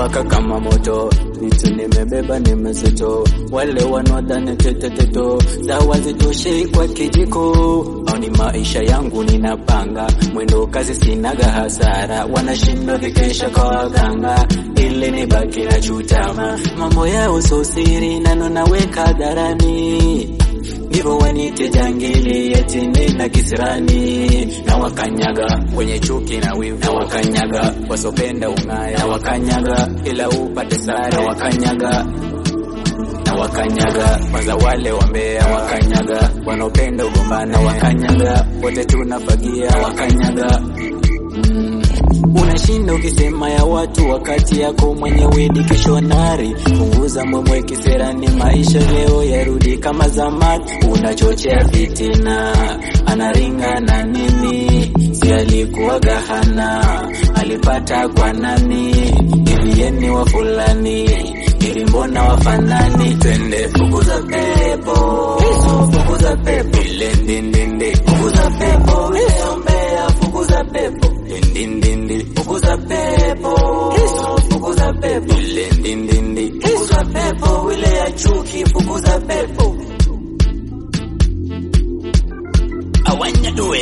inawaka kama moto, vitu nimebeba ni mzito, wale wanaodhani teteteto za wazitoshei kwa kijiko, au ni maisha yangu ninapanga, mwendo kazi sinaga hasara, wanashindwa vikesha kwa waganga, ili nibaki na chutama, mambo yao so siri, nano naweka hadharani ndivyo wanite jangili yetini na kisirani na wakanyaga wenye chuki na wivu na wakanyaga wasopenda ung'aya na wakanyaga ila upate sare na wakanyaga na wakanyaga kwanza wale wambea wakanyaga wanaopenda ugombana wakanyaga wote tunafagia wakanyaga mm. Unashinda ukisema ya watu wakati yako mwenyewe ni kishonari. Punguza mwemwe kiserani, maisha leo yarudi kama zamani. Unachochea fitina, anaringa na nini? Si alikuwaga hana, alipata kwa nani? Hivi yeni wa fulani ili mbona wafanani? Twende fukuza pepo, fukuza pepo, ile ndindindi, fukuza pepo, ile ombea, fukuza pepo ndindindi fukuza pepo fukuza pepo ile ndindindi fukuza pepo ile ya chuki fukuza pepo awanya doe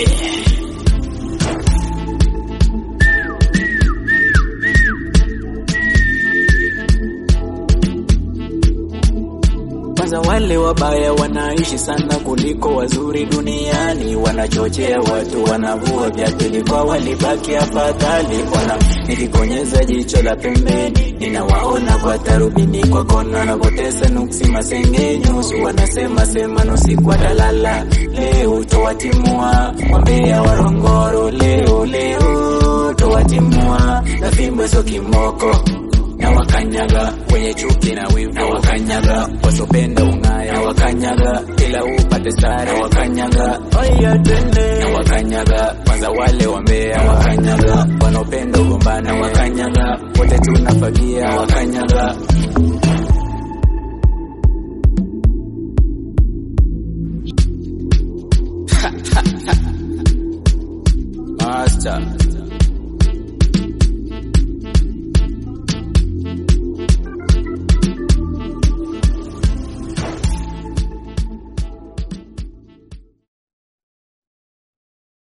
kwanza wale wabaya wanaishi sana kuliko wazuri duniani, wanachochea watu, wanavua viatu kwa walibaki afadhali. Ona nilikonyeza jicho la pembeni, ninawaona kwa tarubini, kwa kona wanapotesa nuksi masengenyo, usu wanasema sema nusi kwa dalala. Leo towatimua wambea warongoro, leo leo towatimua na fimbo so kimoko na wakanyaga wenye chuki na wivu, na wakanyaga wasopenda ung'aya, na wakanyaga ila upate sare, na wakanyaga oya twende, na wakanyaga kwanza wale wambea, na wakanyaga wanaopenda ugombana, na wakanyaga wote tunafagia, na wakanyaga Master